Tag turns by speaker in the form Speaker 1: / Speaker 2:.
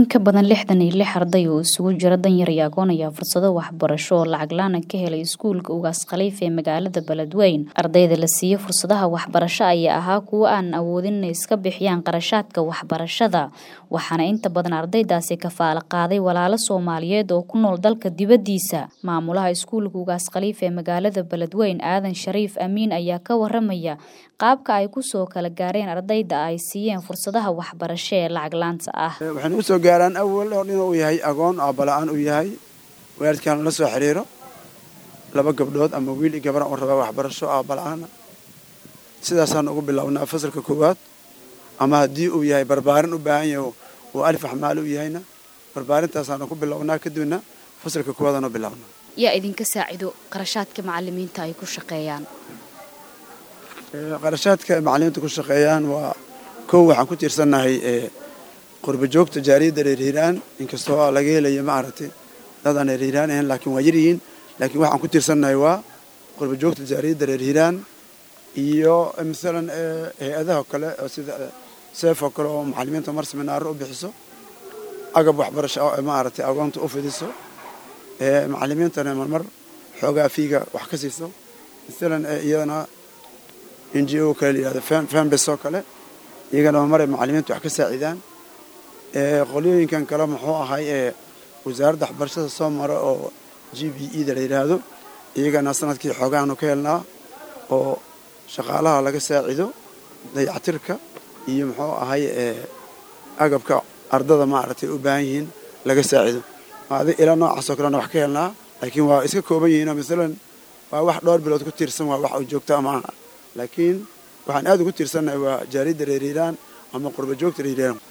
Speaker 1: ka badan lixdan iyo lix arday oo isugu jira danyar iyo agoon ayaa fursado waxbarasho oo lacag la-aan ka helay iskuulka ugaas khaliif ee magaalada beledweyn ardayda la siiyey fursadaha waxbarasho ayaa ahaa kuwo aan awoodin inay iska bixiyaan qarashaadka waxbarashada waxaana inta badan ardaydaasi kafaalo qaaday walaalo soomaaliyeed oo ku nool dalka dibaddiisa maamulaha iskuulka ugaas khaliif ee magaalada beledweyn aadan shariif amiin ayaa ka waramaya qaabka ay kusoo kala gaareen ardayda ay siiyeen fursadaha waxbarasho ee lacag laanta ah
Speaker 2: waxayna u soo gaaraan awal oo dhin uu yahay agoon aabala-aan uu yahay waalidkaan la soo xiriiro laba gabdhood ama wiil iyo gabar oo rabaa waxbarasho aabala-aana sidaasaan ugu bilownaa fasalka koowaad ama haddii uu yahay barbaarin u baahan yahay uu alif axmaal u yahayna barbaarintaasaan ku bilownaa kadibna fasalka koowaadaan u bilownaa
Speaker 1: yaa idinka saacido qarashaadka macalimiinta ay ku shaqeeyaan
Speaker 2: qarashaadka macalimiinta ku shaqeeyaan waa kow waxaan ku tiirsannahay qurba joogta jaariyadda reer hiiraan inkastoo laga helayo maaragtay dad aan reer hiiraan ahayn laakiin waa yaryihiin laakiin waxaan ku tiirsannahay waa qurba joogta jaariyadda reer hiiraan iyo masalan hay-adaha kale oo sida seef oo kale oo macalimiinta mar seminaaro u bixiso agab waxbarasho oo maaragtay agoonta u fidiso macalimiintana marmar xoogaa fiiga wax ka siiso masalan iyadana n g o kale layihahdo fambes oo kale iyagana marmar ay macalimiinta wax ka saacidaan qolyooyinkan kale muxuu ahay ee wasaaradda waxbarashada soo mara oo g b e da la yidhaahdo iyagana sanadkii xoogaanu ka helnaa oo shaqaalaha laga saacido dayactirka iyo muxuu ahay agabka ardada maaragtay u baahan yihiin laga saacido ilaa noocaasoo kalena wax ka helnaa laakiin waa iska kooban yihiinoo masalan waa wax dhowr bilood ku tiirsan waa wax uu joogto ama laakiin waxaan aad ugu tiirsannahay waa jaaridda reer hiiraan ama qurba joogta reer hiiraan